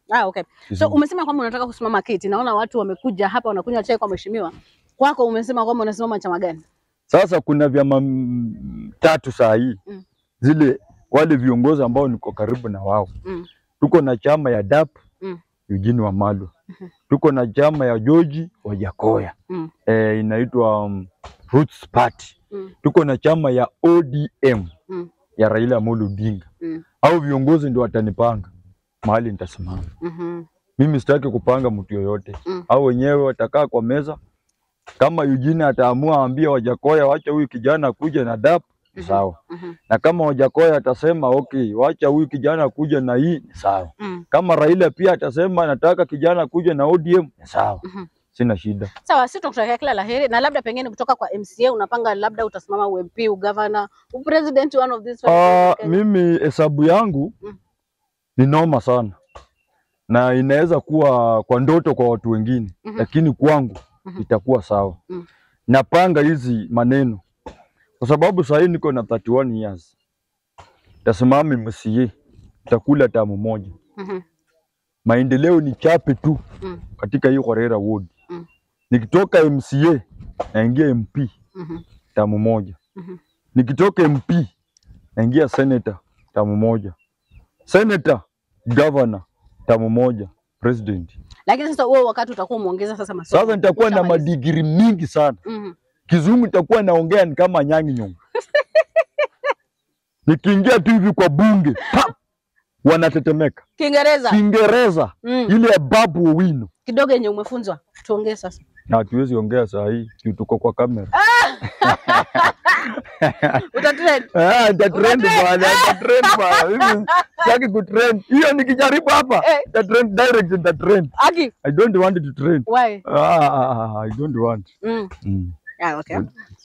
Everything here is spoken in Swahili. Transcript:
Ah, okay. So Kisumu. umesema kwamba unataka kusimama kiti. Naona watu wamekuja hapa wanakunywa chai kwa mheshimiwa. Kwako umesema kwamba unasimama chama gani? Sasa kuna vyama mm, tatu saa hii Mm. zile wale viongozi ambao niko karibu na wao Mm. tuko na chama ya DAP Mm. Eugene Wamalwa, tuko na chama ya George Wajakoya Mm. eh, inaitwa um, Roots Party, Mm. tuko na chama ya ODM Mm. ya Raila Amolo Odinga. Mm. Au viongozi ndio watanipanga mahali nitasimama. Mhm. Mimi sitaki kupanga mtu yoyote Mm. au wenyewe watakaa kwa meza. Kama Eugene ataamua aambie Wajakoya wacha huyu kijana kuja na DAP ni Mhm. sawa, Mhm. na kama Wajakoya atasema okay, wacha huyu kijana kuja na hii ni sawa. Mm. Kama Raila pia atasema nataka kijana kuja na ODM ni sawa, Mhm. sina shida. Sawa, sisi tunakutakia kila laheri na labda pengine kutoka kwa MCA unapanga labda utasimama UMP, ugavana, upresident one of these five Ah, in Kenya. mimi hesabu yangu Mm. ni noma sana na inaweza kuwa kwa ndoto kwa watu wengine Mhm. lakini kwangu Mhm. itakuwa sawa. Mm. Napanga hizi maneno kwa sababu saa hii niko na 31 years, tasimama MCA, takula tamu moja, Mhm. maendeleo ni chape tu Mm. katika hii Kwarera ward. Mm. Nikitoka MCA naingia MP Mhm. tamu moja, Mhm. nikitoka MP naingia senator tamu moja, senator governor tamu moja, president. Lakini sasa wewe wakati utakuwa umeongeza sasa masomo. Sasa nitakuwa na Ushamaliza. madigiri mingi sana, Mhm. kizungu nitakuwa naongea ni kama nyangi nyonga. Nikiingia tu hivi kwa bunge pap, wanatetemeka. Kiingereza Kiingereza mm. ile ya Babu Owino kidogo yenye umefunzwa tuongee sasa. na hatuwezi ongea saa hii juu tuko kwa kamera. Utatrend. Ah, nitatrend bwana, nitatrend bwana. Mimi sitaki kutrend. Hiyo nikijaribu hapa, Eh. nitatrend direct, nitatrend. Aki, I don't want to trend. why? Ah, I don't want. Mm. Mm. Ah, okay.